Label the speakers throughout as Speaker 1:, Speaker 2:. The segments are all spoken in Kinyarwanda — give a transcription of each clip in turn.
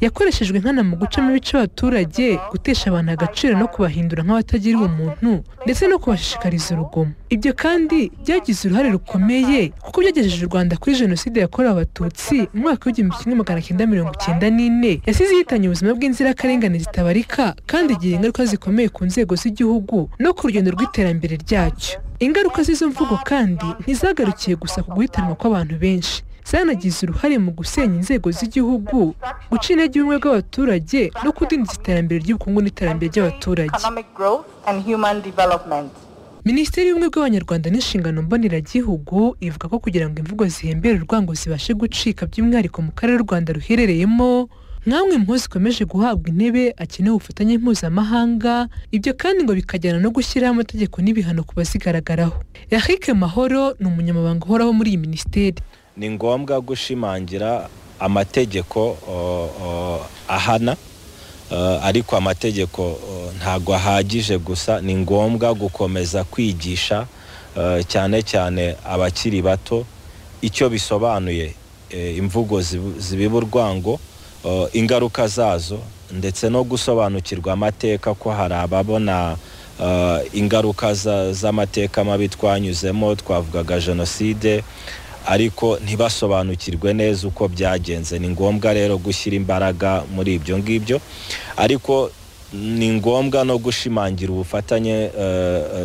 Speaker 1: yakoreshejwe nkana mu gucamo ibice abaturage gutesha abantu agaciro no kubahindura nk'abatagira umuntu ndetse no kubashishikariza urugomo ibyo kandi byagize uruhare rukomeye kuko byagejeje u rwanda kuri jenoside yakorewe abatutsi mu mwaka w'igihumbi kimwe magana cyenda mirongo icyenda n'ine yasize ihitanye ubuzima bw'inzirakarengane zitabarika kandi igira ingaruka zikomeye ku nzego z'igihugu no ku rugendo rw'iterambere ryacyo ingaruka z'izo mvugo kandi ntizagarukiye gusa ku guhitanwa kw'abantu benshi zanagize uruhare mu gusenya inzego z'igihugu guca intege ubumwe bw'abaturage no kudindiza iterambere ry'ubukungu n'iterambere ry'abaturage minisiteri y'ubumwe bw'abanyarwanda n'inshingano mboneragihugu ivuga ko kugira ngo imvugo zihembere urwango zibashe gucika by'umwihariko mu karere u rwanda ruherereyemo nk'amwe mu ho zikomeje guhabwa intebe akeneye ubufatanye mpuzamahanga ibyo kandi ngo bikajyana no gushyiraho amategeko n'ibihano ku bazigaragaraho eric mahoro ni umunyamabanga uhoraho muri iyi minisiteri
Speaker 2: ni ngombwa gushimangira amategeko ahana ariko amategeko ntabwo ahagije gusa ni ngombwa gukomeza kwigisha cyane cyane abakiri bato icyo bisobanuye imvugo zibiba urwango ingaruka zazo ndetse no gusobanukirwa amateka ko hari ababona ingaruka z'amateka mabi twanyuzemo twavugaga jenoside ariko ntibasobanukirwe neza uko byagenze ni ngombwa rero gushyira imbaraga muri ibyo ngibyo ariko ni ngombwa no gushimangira ubufatanye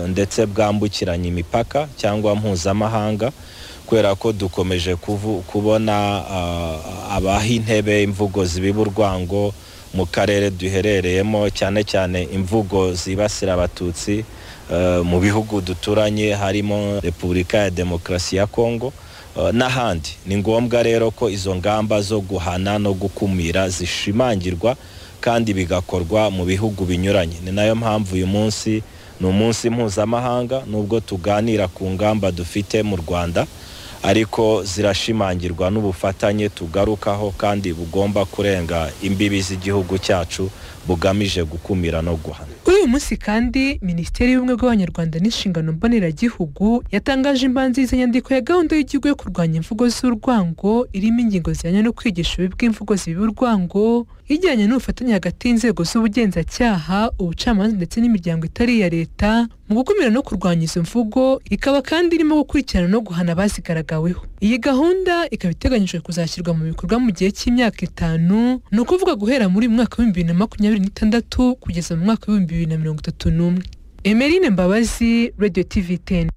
Speaker 2: ndetse bwambukiranya imipaka cyangwa mpuzamahanga kubera ko dukomeje kubona abaha intebe imvugo zibiba urwango mu karere duherereyemo cyane cyane imvugo zibasira abatutsi mu bihugu duturanye harimo repubulika ya demokarasi ya kongo n'ahandi ni ngombwa rero ko izo ngamba zo guhana no gukumira zishimangirwa kandi bigakorwa mu bihugu binyuranye ni nayo mpamvu uyu munsi ni umunsi mpuzamahanga nubwo tuganira ku ngamba dufite mu rwanda ariko zirashimangirwa n'ubufatanye tugarukaho kandi bugomba kurenga imbibi z'igihugu cyacu bugamije gukumira no guhana
Speaker 1: kuri uyu munsi kandi minisiteri y'ubumwe bw'abanyarwanda n'inshingano mboneragihugu yatangaje imbanziriza nyandiko ya gahunda y'igihugu yo kurwanya imvugo z'urwango irimo ingingo zijyanye no kwigisha ububi bw'imvugo zibiba urwango ijyanye n'ubufatanye hagati y'inzego z'ubugenzacyaha ubucamanza ndetse n'imiryango itari iya leta mu gukumira no kurwanya izo mvugo ikaba kandi irimo gukurikirana no guhana abazigaragaweho iyi gahunda ikaba iteganyijwe kuzashyirwa mu bikorwa mu gihe cy'imyaka itanu ni ukuvuga guhera muri uyu mwaka w'ibihumbi bibiri na makumyabiri n'itandatu kugeza mu mwaka w'ibihumbi bibiri na mirongo itatu n'umwe emerine mbabazi radiyo tivi teni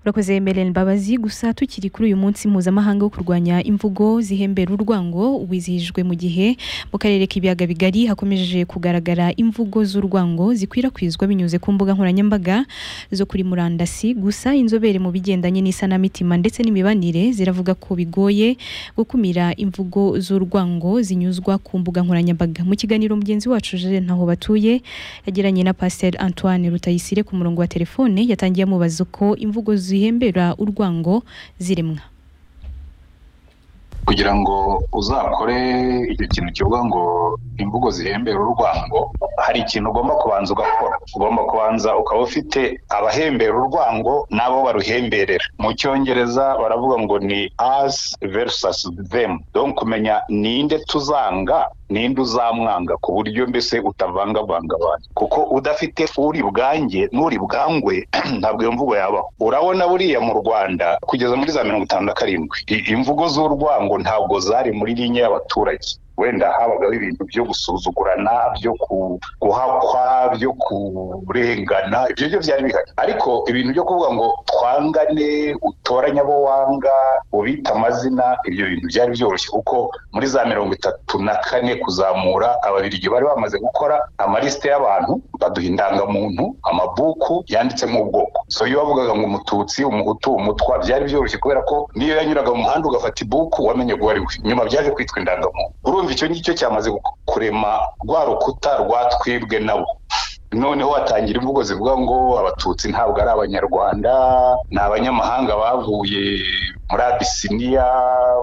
Speaker 3: urakoze Emeline Mbabazi gusa tukiri kuri uyu munsi mpuzamahanga wo kurwanya imvugo zihembera urwango wizihijwe mu gihe mu karere k'ibiyaga bigari hakomeje kugaragara imvugo z'urwango zikwirakwizwa binyuze ku mbuga nkoranyambaga zo kuri murandasi gusa inzobere mu bigendanye n'isanamitima ndetse n'imibanire ziravuga ko bigoye gukumira imvugo z'urwango zinyuzwa ku mbuga nkoranyambaga mu kiganiro mugenzi wacu Jean ntaho batuye yagiranye na Pasteur Antoine Rutayisire ku murongo wa telefone yatangiye amubaza uko imvugo zihembera urwango ziremwa
Speaker 4: kugira ngo uzakore icyo kintu kivuga ngo imvugo zihembera urwango hari ikintu ugomba kubanza ugakora ugomba kubanza ukaba ufite abahembera urwango n'abo baruhemberera mu cyongereza baravuga ngo ni us versus them don kumenya ninde tuzanga ninde uzamwanga ku buryo mbese utavangavanga abantu kuko udafite uri bwange n'uri bwangwe ntabwo iyo mvugo yabaho urabona buriya mu rwanda kugeza muri za mirongo itanu na karindwi imvugo z'urwango ntabwo zari muri linye y'abaturage wenda habagaho ibintu byo gusuzugurana byo guhakwa byo kurengana ibyo byo byari bihari ariko ibintu byo kuvuga ngo twangane utoranye abo wanga ubita amazina ibyo bintu byari byoroshye kuko muri za mirongo itatu na kane kuzamura ababirigi bari bamaze gukora amalisite y'abantu baduha indangamuntu amabuku yanditsemo ubwoko so iyo wavugaga ngo umututsi umuhutu umutwa byari byoroshye kubera ko niyo yanyuraga mu muhanda ugafata ibuku wamenye uwo ari we nyuma byaje kwitwa indangamuntu icyo ngicyo cyamaze kurema rwa rukuta rwatwibwe nabo noneho hatangira imvugo zivuga ngo abatutsi ntabwo ari abanyarwanda ni abanyamahanga bavuye muri abisiniya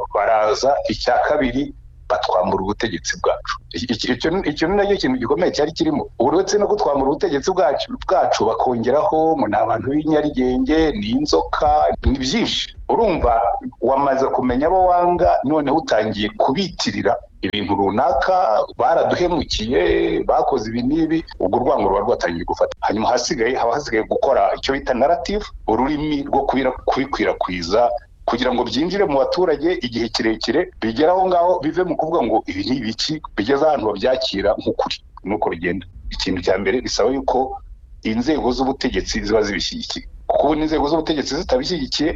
Speaker 4: baraza icya kabiri batwambura ubutegetsi bwacu icyo ni nacyo kintu gikomeye cyari kirimo uretse no kutwambura ubutegetsi bwacu bwacu bakongeraho ngo ni abantu b'inyarugenge ni inzoka ni byinshi urumva wamaze kumenya abo wanga noneho utangiye kubitirira ibintu runaka baraduhemukiye bakoze ibi n'ibi ubwo urwango ruba rwatangiye gufata hanyuma hasigaye haba hasigaye gukora icyo bita narrative ururimi rwo kubikwirakwiza kugira ngo byinjire mu baturage igihe kirekire bigere aho ngaho bive mu kuvuga ngo ibi ni ibiki bigeze ahantu babyakira nk'ukuri nuko bigenda ikintu cya mbere bisaba yuko inzego z'ubutegetsi ziba zibishyigikiye kuko ubu n'inzego z'ubutegetsi zitabishyigikiye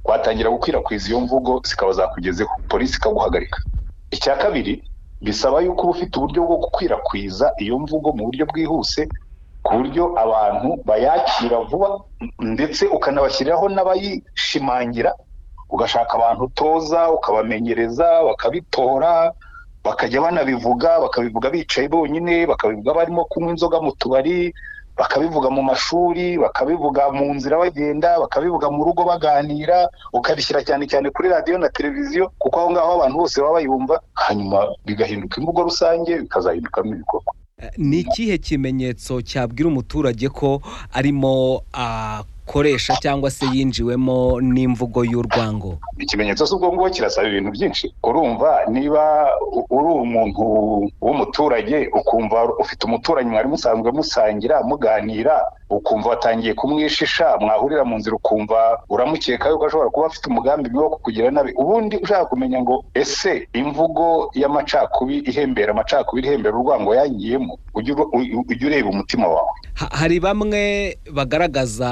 Speaker 4: watangira gukwirakwiza iyo mvugo zikaba zakugezeho polisi ikaguhagarika icya kabiri bisaba yuko uba ufite uburyo bwo gukwirakwiza iyo mvugo mu buryo bwihuse ku buryo abantu bayakira vuba ndetse ukanabashyiriraho n'abayishimangira ugashaka abantu utoza ukabamenyereza bakabitora bakajya banabivuga bakabivuga bicaye bonyine bakabivuga barimo kunywa inzoga mu tubari bakabivuga mu mashuri bakabivuga mu nzira bagenda bakabivuga mu rugo baganira ukabishyira cyane cyane kuri radiyo na televiziyo kuko aho ngaho abantu bose baba bayumva hanyuma bigahinduka imvugo rusange bikazahindukamo ibikorwa
Speaker 5: ni ikihe kimenyetso cyabwira umuturage ko arimo akoresha cyangwa se yinjiwemo n'imvugo y'urwango
Speaker 4: ikimenyetso cy'ubwo ngubwo kirasaba ibintu byinshi urumva niba uri umuntu w'umuturage ukumva ufite umuturanyi mwari musanzwe musangira muganira ukumva watangiye kumwishisha mwahurira mu nzira ukumva uramukeka yuko ashobora kuba afite umugambi wo kukugira nabi ubundi ushaka kumenya ngo ese imvugo y'amacakubiri ihembera amacakubiri ihembera urwango yangiyemo ujye ureba umutima wawe
Speaker 5: hari bamwe bagaragaza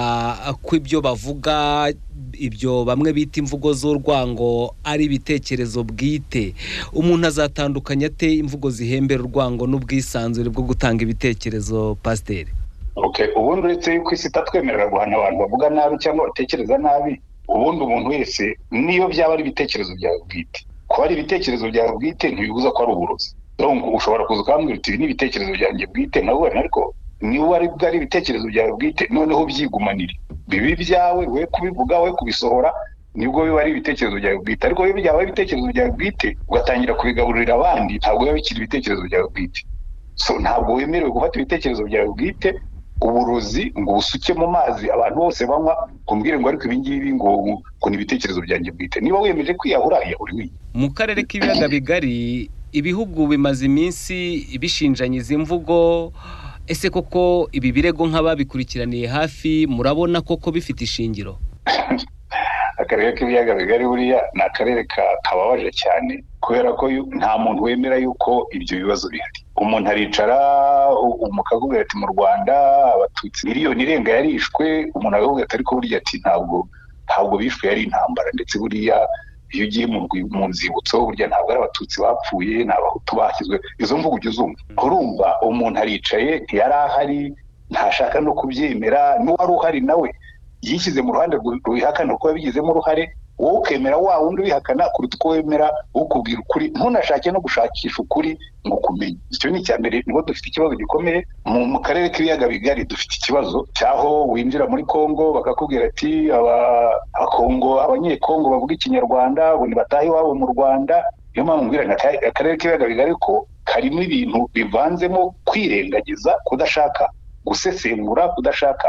Speaker 5: ko ibyo bavuga ibyo bamwe bita imvugo z'urwango ari ibitekerezo bwite umuntu azatandukanya ate imvugo zihembera urwango n'ubwisanzure bwo gutanga ibitekerezo pasiteri
Speaker 4: ubundi uretse yuko isi itatwemerera guhana abantu bavuga nabi cyangwa batekereza nabi ubundi umuntu wese niyo byaba ari ibitekerezo byawe bwite kuba ari ibitekerezo byawe bwite ntibibuza ko ari uburozi ushobora kuza ukambwira uti ibi ni ibitekerezo byanjye bwite nawe ariko niba ari bwari ibitekerezo byawe bwite noneho byigumanire bibi byawe we kubivuga we kubisohora nibwo biba ari ibitekerezo byawe bwite ariko iyo byaba ari ibitekerezo byawe bwite ugatangira kubigaburira abandi ntabwo biba bikiri ibitekerezo byawe bwite ntabwo wemerewe gufata ibitekerezo byawe bwite uburozi ngo ubusuke mu mazi abantu bose banywa kumbwire ngo ariko ibingibi ngo ngo ni ibitekerezo byanjye bwite niba wiyemeje kwiyahura yahura
Speaker 5: iwe mu karere k'ibiyaga bigari ibihugu bimaze iminsi bishinjanya izi mvugo ese koko ibi birego nk'ababikurikiraniye hafi murabona koko bifite ishingiro
Speaker 4: akarere k'ibiyaga bigari buriya ni akarere kababaje cyane kubera ko nta muntu wemera yuko ibyo bibazo bihari umuntu aricara umukakubwira ati mu rwanda abatutsi miliyoni irenga yarishwe umuntu akakubwira ati ariko burya ati ntabwo ntabwo bishwe yari intambara ndetse buriya iyo ugiye mu nzibutso burya ntabwo ari abatutsi bapfuye ni abahutu bashyizwe izo mvugo ujya uzumva urumva umuntu aricaye ntiyari ahari ntashaka no kubyemera n'uwari uhari nawe yishyize mu ruhande rwihakana kuko yabigizemo uruhare wowe ukemera wa wundi ubihakana kuruta uko wemera ukubwira ukuri ntunashake no gushakisha ukuri ngo ukumenye icyo ni icya mbere nibo dufite ikibazo gikomeye mu karere k'ibiyaga bigari dufite ikibazo cyaho winjira muri kongo bakakubwira ati abakongo abanyekongo bavuga ikinyarwanda ngo batahe iwabo mu rwanda niyo mpamvu mbwira akarere k'ibiyaga bigari ko karimo ibintu bivanzemo kwirengagiza kudashaka gusesengura kudashaka